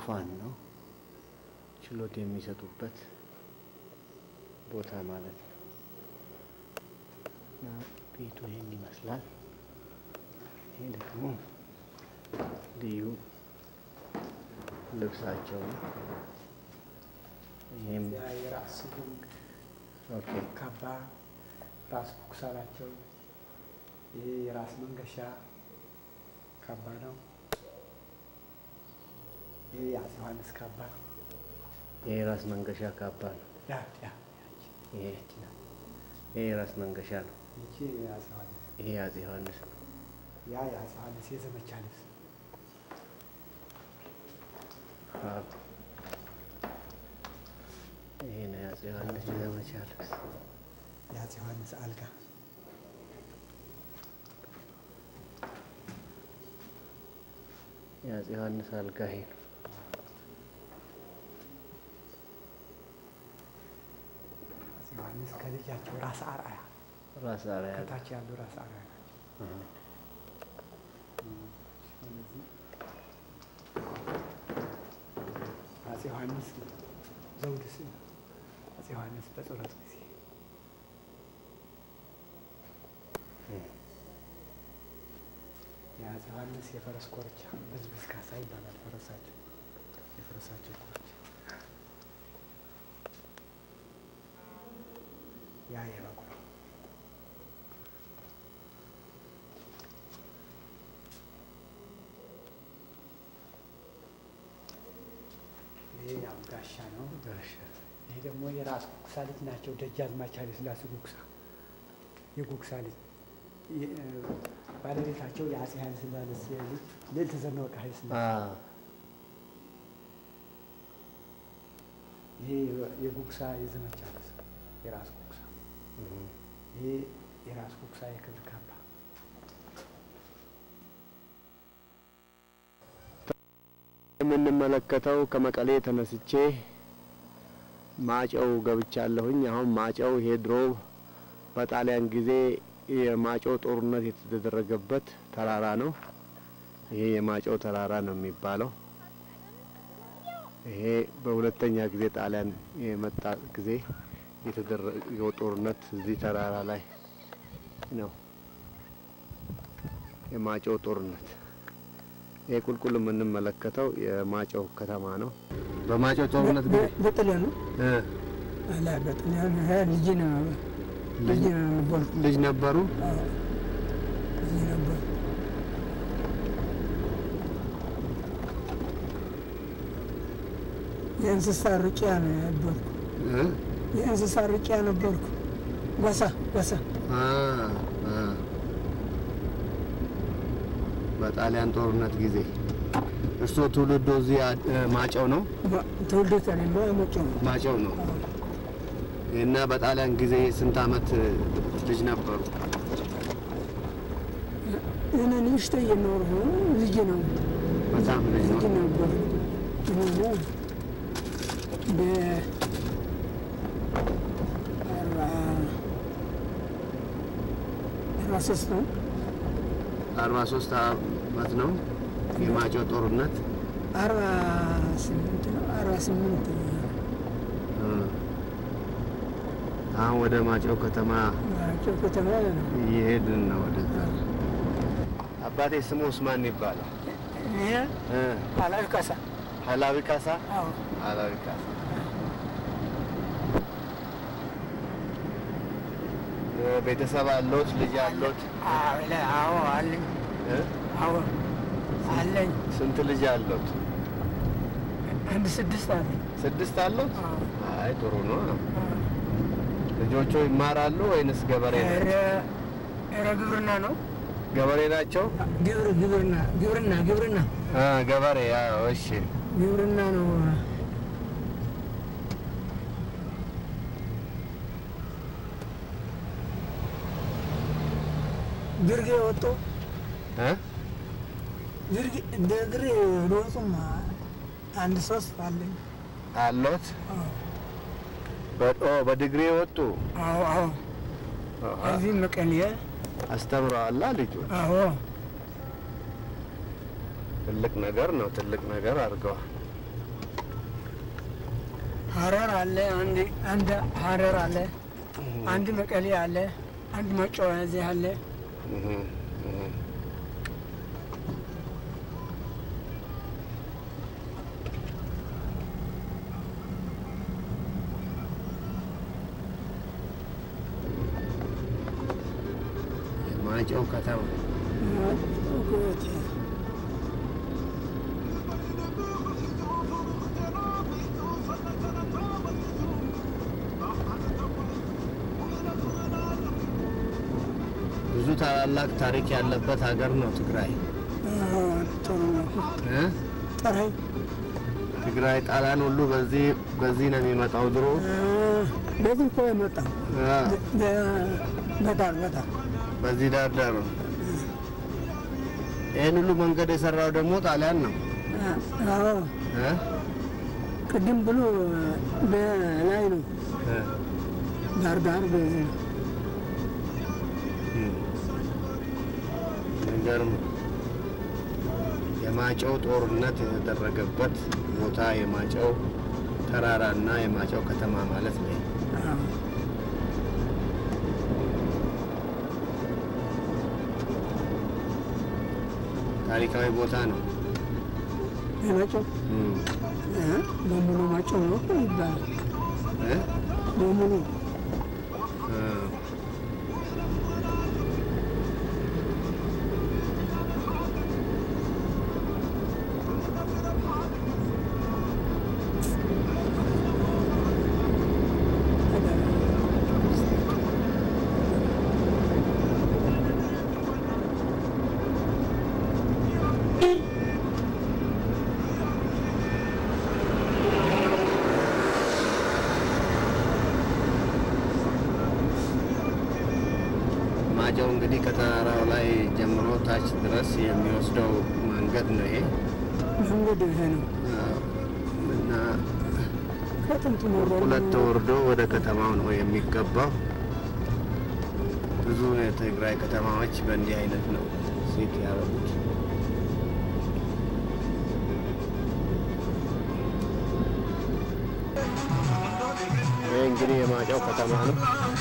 ዙፋን ነው። ችሎት የሚሰጡበት ቦታ ማለት ነው። እና ቤቱ ይህን ይመስላል። ይሄ ደግሞ ልዩ ልብሳቸው ነው። ይህም የራስ ስጉም ኦኬ ካባ ራስ ኩክሳ ናቸው። ይሄ የራስ መንገሻ ካባ ነው። ይሄ የአፄ ዮሐንስ ካባ ይሄ ራስ መንገሻ ካባ ነው። ያ ያ ያቺ ይሄ ያቺ ናት። ይሄ ራስ መንገሻ ነው። ይቺ የአፄ ዮሐንስ ይሄ አፄ ዮሐንስ ነው። ያ የአፄ ዮሐንስ የዘመቻ ልብስ አዎ። ይሄ ነው የአፄ ዮሐንስ የዘመቻ ልብስ። የአፄ ዮሐንስ አልጋ የአፄ ዮሐንስ አልጋ ይሄ ነው። አፄ ዮሐንስ ከልጃቸው ራስ አርአያ ራስ አርአያ ነው። ከታች ያሉ ራስ አርአያ ናቸው። አዎ። ስለዚህ አፄ ዮሐንስ ዘውድ ስም አፄ ዮሐንስ በጸሎት ጊዜ የአፄ ዮሐንስ የፈረስ ኮርቻ ብዝብዝ ካሳ ይባላል። ፈረሳቸው የፈረሳቸው ኮርቻ ያ የበጉ ነው። ይሄ ያው ጋሻ ነው። ጋሻ ይሄ ደግሞ የራስ ጉግሳ ልጅ ናቸው። ደጃዝማች ኃይለ ሥላሴ ጉግሳ የጉግሳ ልጅ የ- ባለቤታቸው የአፄ ኃይለ ሥላሴ ልጅ ልዕልት ዘመወርቅ ኃይለ ሥላሴ አዎ። ይሄ የጉግሳ የዘመቻ ልብስ የራስ ጉግሳ እህ። ይሄ የራስ ጉግሳ የክብር ካባ የምንመለከተው ከመቀሌ ተነስቼ ማጨው ገብቻለሁኝ። አሁን ማጨው ይሄ ድሮ በጣሊያን ጊዜ የማጨው ጦርነት የተደረገበት ተራራ ነው። ይሄ የማጨው ተራራ ነው የሚባለው። ይሄ በሁለተኛ ጊዜ ጣሊያን የመጣ ጊዜ የተደረገው ጦርነት እዚህ ተራራ ላይ ነው። የማጨው ጦርነት ይሄ ቁልቁል የምንመለከተው የማጨው ከተማ ነው። በማጨው ጦርነት ጊዜ በጥልያን ነው እ አላ በጥልያን ልጅ ነው ልጅ ነው ነበር ልጅ ነበሩ። ልጅ ነበር የእንስሳ ርቂያ ነው ነበርኩ። እ የእንስሳ ርቂያ ነበርኩ። ጓሳ ጓሳ አ አ በጣሊያን ጦርነት ጊዜ እርስዎ ትውልዶ እዚህ አ- እ ማጨው ነው? ትውልዶት ያለ መጮ ነው ማጨው ነው እና በጣሊያን ጊዜ ስንት አመት እ, ልጅ ነበሩ? እኔ ንሽተ እየኖርሁ ልጅ ነው በጣም ልጅ ልጅ ነው። ነበር እኔ በ አርባ አርባ ሶስት ነው አርባ ሶስት አመት ነው የማጨው ጦርነት አርባ ስምንት ነው አርባ ስምንት እ። አሁን ወደ ማጨው ከተማ ናቸው ከተማ ነው እየሄድን ነው ወደዛ። አባቴ ስሙ ኡስማን ይባላል። ይሄ እ ኃላፊ ካሳ ሀላዊ ካሳ አዎ ሀላዊ ካሳ እ፣ ቤተሰብ አለዎት? ልጅ አለዎት? አለ አዎ አለኝ እ? አዎ አለኝ ስንት ልጅ አለዎት? አንድ ስድስት አለ ስድስት አለዎት? አዎ አይ ጥሩ ነው። ልጆቹ ይማራሉ ወይንስ ገበሬ ናቸው? ኧረ ኧረ ግብርና ነው ገበሬ ናቸው? ግብር ግብርና ግብርና ግብርና አ ገበሬ። አዎ፣ እሺ። ግብርና ነው ግርጌ ወጡ እ? ግርጌ እንደ ግሬ ለወጡም አንድ ሶስት አለኝ አለዎት? በ- ኦ፣ በዲግሪ ወጡ? አዎ አዎ አሃ። እዚህ መቀሌ አስተምረዋላ ልጁ? አዎ ትልቅ ነገር ነው። ትልቅ ነገር አድርገዋል። ሀረር አለ፣ አንድ አንድ ሀረር አለ፣ አንድ መቀሌ አለ፣ አንድ መጫወያ እዚህ አለ። እህ፣ እህ። ማይጨው ከተማ ብዙ ታላላቅ ታሪክ ያለበት ሀገር ነው ትግራይ ጥሩ ነው። እ? ጠራይ ትግራይ ጣሊያን ሁሉ በዚህ በዚህ ነው የሚመጣው ድሮ በዚህ እኮ የመጣው አ፣ በዳር በዳር በዚህ ዳር ዳር ነው። ይህን ሁሉ መንገድ የሰራው ደግሞ ጣሊያን ነው አዎ እ? ቅድም ብሎ በላይ ነው እ፣ ዳር ዳር በዚህ ነው። እም። የሚገርም የማጨው ጦርነት የተደረገበት ቦታ የማጨው ተራራና የማጨው ከተማ ማለት ነው። አዎ ታሪካዊ ቦታ ነው። የመጫው እም። በሙሉ መጫው ነው እኮ ይባላል። እ? በሙሉ እ። ማጨው እንግዲህ ከተራራው ላይ ጀምሮ ታች ድረስ የሚወስደው መንገድ ነው ይሄ መንገድ ይሄ ነው። እና ከጥንት ኖሮ ሁለት ወርዶ ወደ ከተማው ነው የሚገባው። ብዙ የትግራይ ከተማዎች በእንዲህ አይነት ነው ሴት ያደረጉት። ይህ እንግዲህ የማጫው ከተማ ነው።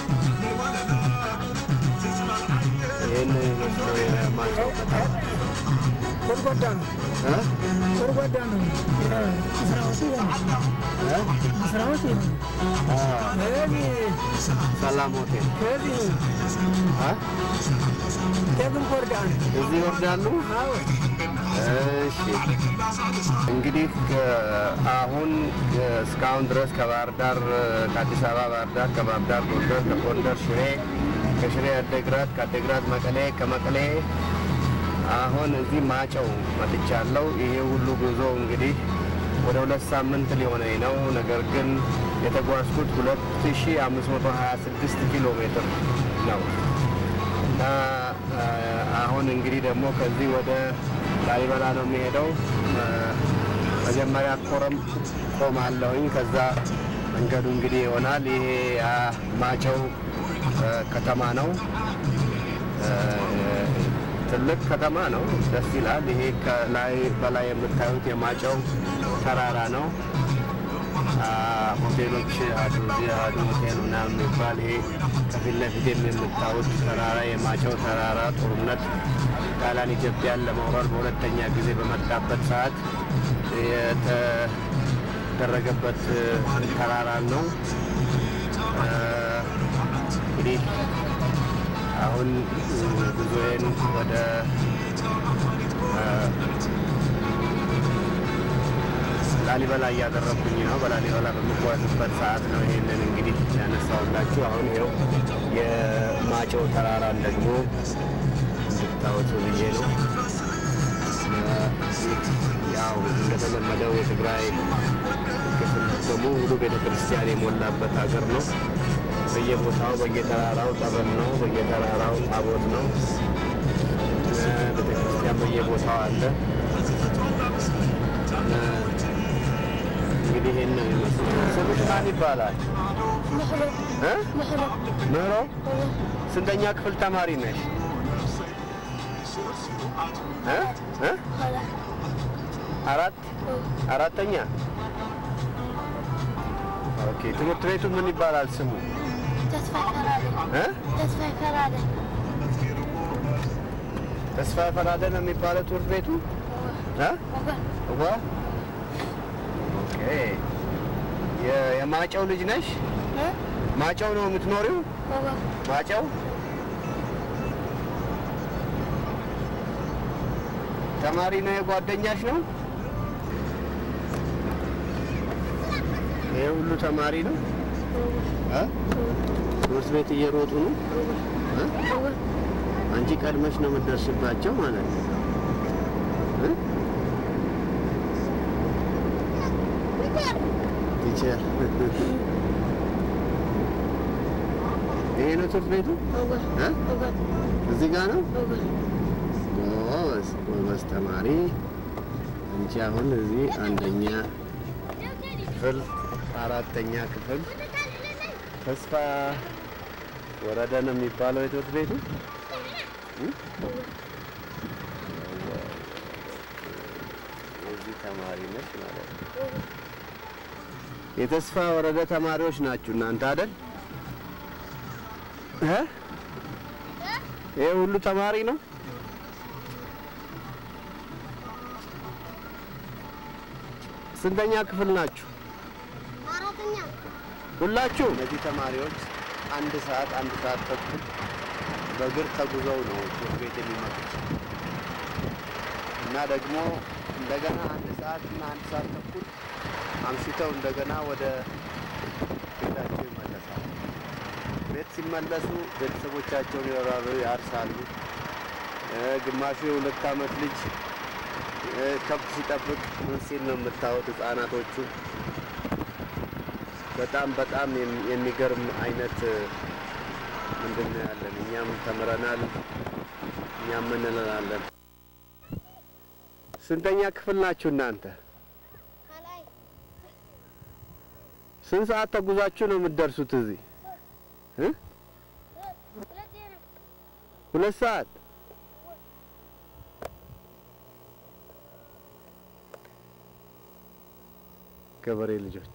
ይህን ይመስለው የማጫው ከተማ ጎድጓዳ ነው። እ? ጎድጓዳ ነው። መስራዎቹ ይሄ ነው። እ? መስራዎቹ ይሄ ነው። አ፣ ከዚህ ሰላም ሆቴል ከዚህ እ? ደግም ጎርዳ ነው። እዚህ ይወርዳሉ። አዎ እሺ እንግዲህ ከ- አሁን እስካሁን ድረስ ከባህር ዳር ከአዲስ አበባ ባህር ዳር፣ ከባህር ዳር ጎንደር፣ ከጎንደር ሽሬ፣ ከሽሬ አደግራት፣ ከአደግራት መቀሌ፣ ከመቀሌ አሁን እዚህ ማጨው መጥቻለሁ። ይሄ ሁሉ ጉዞ እንግዲህ ወደ ሁለት ሳምንት ሊሆነኝ ነው። ነገር ግን የተጓዝኩት 2526 ኪሎ ሜትር ነው እና አ፣ አሁን እንግዲህ ደግሞ ከዚህ ወደ ላሊበላ ነው የሚሄደው። አ፣ መጀመሪያ ኮረም ቆማለሁኝ። ከዛ መንገዱ እንግዲህ ይሆናል። ይሄ አ፣ ማጨው አ፣ ከተማ ነው። አ፣ ትልቅ ከተማ ነው። ደስ ይላል። ይሄ ከላይ በላይ የምታዩት የማጨው ተራራ ነው። አ፣ ሆቴሎች አሉ። እዚህ አዱ ሆቴል ምናምን የሚባል ይሄ ከፊት ለፊት የምታዩት ተራራ የማጨው ተራራ ጦርነት ጣሊያን ኢትዮጵያን ለመውረር በሁለተኛ ጊዜ በመጣበት ሰዓት የተደረገበት ተራራ ነው። አ፣ እንግዲህ አሁን ጉዞዬን ወደ አ፣ ላሊበላ እያደረግኩኝ ነው። በላሊበላ በምጓዝበት ሰዓት ነው ይሄንን እንግዲህ ያነሳውላችሁ። አሁን ይኸው የማጨው ተራራን ደግሞ እንድታወቱ ብዬ ነው። ያው እንደተለመደው የትግራይ ክፍል በሙሉ ቤተ ክርስቲያን የሞላበት ሀገር ነው። በየቦታው በየተራራው ጠበል ነው፣ በየተራራው ታቦት ነው። ቤተ ክርስቲያን በየቦታው አለ። እንግዲህ ይሄን ነው የሚመስለው። ስምሽ ማን ይባላል? እ? ምህሮ ስንተኛ ክፍል ተማሪ ነሽ? እ? እ? አራት አራተኛ ኦኬ። ትምህርት ቤቱ ምን ይባላል ስሙ? ተስፋ ይፈራል እ? ተስፋ ይፈራል ተስፋ ፈራደ ነው የሚባለው ትምህርት ቤቱ እ? ወገን እዋ ኦኬ። የ- የማጨው ልጅ ነሽ? እ? ማጨው ነው የምትኖሪው? ወገን ማጨው ተማሪ ነው? የጓደኛሽ ነው? ይሄ ሁሉ ተማሪ ነው? እ? ትምህርት ቤት እየሮጡ ነው? እ? ወገን አንቺ ቀድመሽ ነው የምትደርስባቸው ማለት ነው። እ? ቲቸር ይሄ ነው ትምህርት ቤቱ? ወገን እ? ወገን እዚህ ጋር ነው? ወገን ጎበዝ ጎበዝ ተማሪ። አንቺ አሁን እዚህ አንደኛ ክፍል አራተኛ ክፍል ተስፋ ወረደ ነው የሚባለው የትምህርት ቤቱ እ? የዚህ ተማሪ ነች ማለት ነው። የተስፋ ወረደ ተማሪዎች ናችሁ እናንተ አይደል? እ? ይሄ ሁሉ ተማሪ ነው? ስንተኛ ክፍል ናችሁ? አራተኛ ሁላችሁ? እነዚህ ተማሪዎች አንድ ሰዓት አንድ ሰዓት ተኩል በእግር ተጉዘው ነው ትምህርት ቤት የሚመጡት እና ደግሞ እንደገና አንድ ሰዓት እና አንድ ሰዓት ተኩል አምሽተው እንደገና ወደ ቤታቸው ይመለሳሉ። ቤት ሲመለሱ ቤተሰቦቻቸውን ይኖራሉ፣ ያርሳሉ። እ፣ ግማሹ የሁለት ዓመት ልጅ እ፣ ከብት ሲጠብቅ ምን ሲል ነው የምታዩት ህጻናቶቹ። በጣም በጣም የሚ- የሚገርም አይነት እ፣ ምንድን ነው ያለን። እኛም ተምረናል፣ እኛም ምን እንላለን። ስንተኛ ክፍል ናችሁ እናንተ? ከላይ ስንት ሰዓት ተጉዛችሁ ነው የምትደርሱት እዚህ? እ? ሁለት ነው ሁለት ሰዓት ገበሬ ልጆች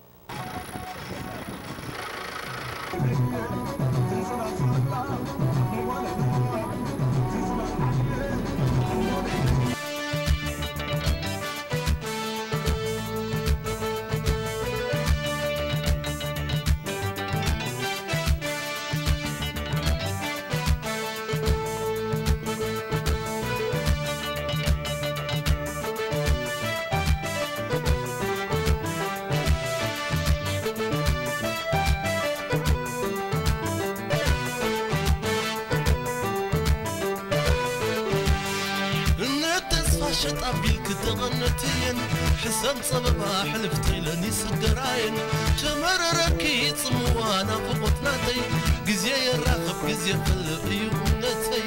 ተስፋ ሸጣቢል ክተቐነትየን ሕሰብ ፀበባ ሕልፍቲ ኢለኒ ስገራየን ተመረረኪ ጽምዋ ናፍቖትናተይ ግዜ የራኸብ ግዜ ፈልቕ እዩ እምነተይ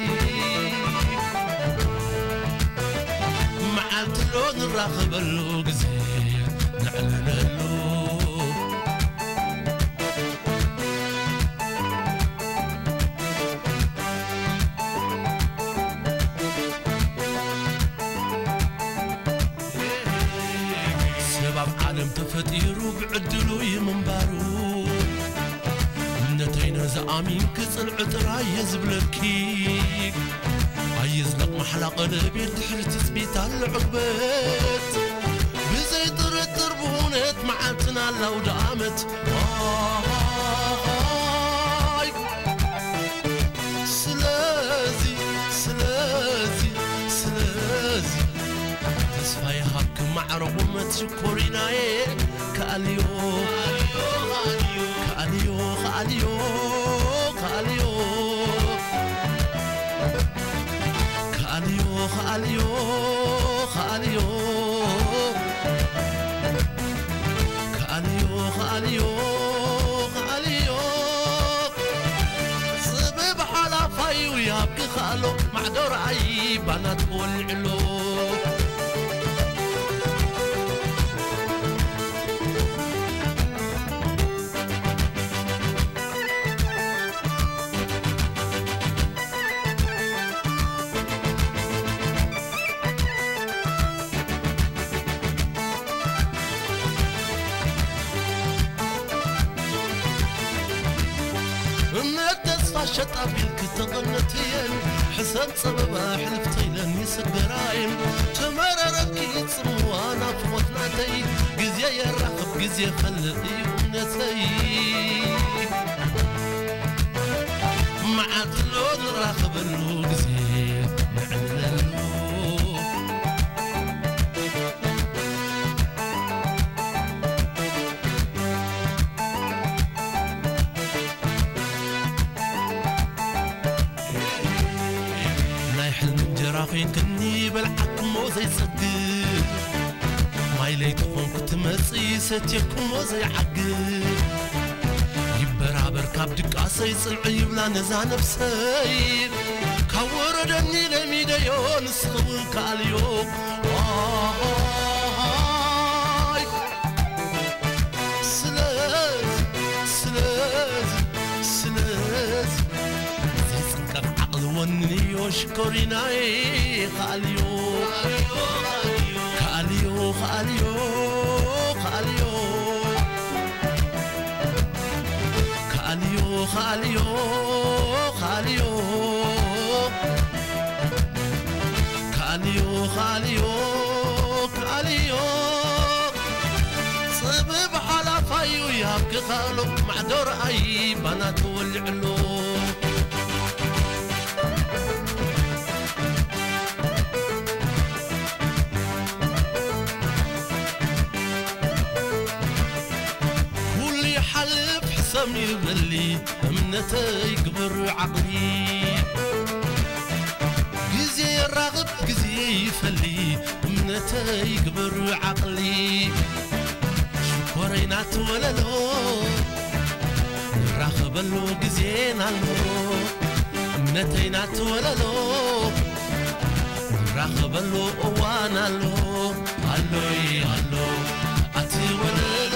መዓልትሎ ንራኸበሉ ግዜ ንዕልለሉ ሰብ ኣብ ዓለም ተፈጢሩ ብዕድሉ ይምንባሩ እምነተይ ነዝኣሚን ክጽንዕ ጥራይ እየ ዝብለኪ ኣየዝለቕ ማሕላ ቀለቤት ድሕሪ ትፅቢት ኣሎ ዕግበት ብዘይ ጥርጥር ብእውነት መዓልትና ላውደ ዓመት ዋይ ስለዚ ስለዚ ስለዚ ተስፋዬ ሃብክ ማዕረቑ መትሽኮሪናዬ ከኣልዮ ከኣልዮ ከኣልዮ ከኣልዮ ከኣልዮ ከኣልዮ ከኣልዮ ከኣልዮ ከኣልዮ ከኣልዮ ጽብብ ሓላፋዩ ያብክ ኻሎ ማዕዶር ዓይ ባናት ወልዕሎ ሸጣቢል ክተቐነትየን ሕሰብ ጸበባ ሕልፍተይለን ይስገራይን ተመረረኪ ጽምዋ ናፍቖትናተይ ጊዜ የራኽብ ጊዜ ፈልጥ እዩ እምነተይ መዓልትሎ ንራኸበሉ ጊዜ ንዕለሉ ናይ ሕልሚ እንጀራ ኮንክኒ በልዓክሞ ዘይጸግብ ማይ ለይቲ ኾንኩ ትመጽእ ሰትየክሞ ዘይዓግብ ይበራበር ካብ ድቃሰይ ጽንዕ ይብላ ነዛ ነፍሰይ ካብ ወረደኒ ለሚደዮ ንስኸውን ካልዮ ዋይ ስለዝ ስለዝ ስለዝ ዘይጽንቀቕ ዓቕሊ ወንንዮ ሽኮሪናይ ካልዮ ካልዮ ካልዮ ካልዮ ካልዮ ካልዮ ካልዮ ካልዮ ካልዮ ካልዮ ጽብብ ሓላፋዩ ያብክኻሎ ማዕዶ ረኣይ ባና ተወልዕሎ ኩሉ ይሓልፍ ሕሰም ይበሊ እምነተይ ግብር ዓቕሊ ጊዜ የራኽብ ጊዜ ይፈሊ እምነተይ ግብር ዓቕሊ ሽኮረይና ትወለሎ ንራኸበሉ ጊዜና ኣሎ እምነተይና ትወለሎ ንራኸበሉ እዋን ኣሎ ኣሎይ ኣሎ ኣትወለሎ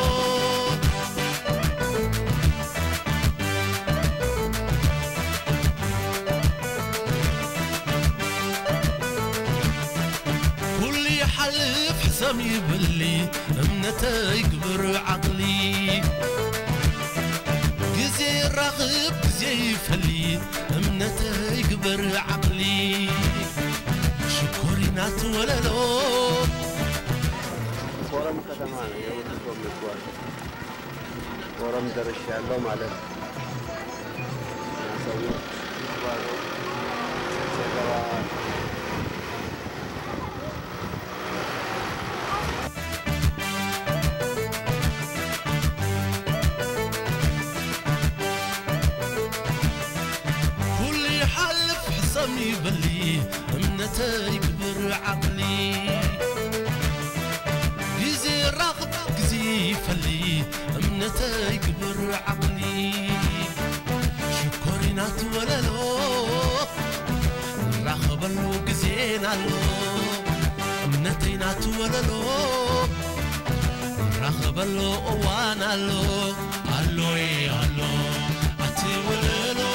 ኩሉ ይሓልፍ ሕሰም ይብሊ እምነተይ ግብር ዓቕሊ ጊዜ ይራኽብ ጊዜ ይፈሊ እምነተይ ግብር ዓቕሊ ሽኮሪና ትወለሎ ኮረም ከተማ ነው የወጥቶ የሚጓዝ ኮረም ደርሻ ያለው ማለት ነው። እና ሰዎች ሲጓዙ ሲገባ ኩሉ ይሓልፍ ሕሰም ይበሊ እምነተይ ግብር ዓቕሊ ጊዜ ራኽብ ጊዜ ይፈሊ እምነተይ ግብር ዓቕሊ ሽኮሪና ትወለሎ ንራኸበሉ ጊዜና ኣሎ እምነተይና ትወለሎ ንራኸበሉ እዋን ኣሎ ኣሎይ ኣሎ ኣትወለሎ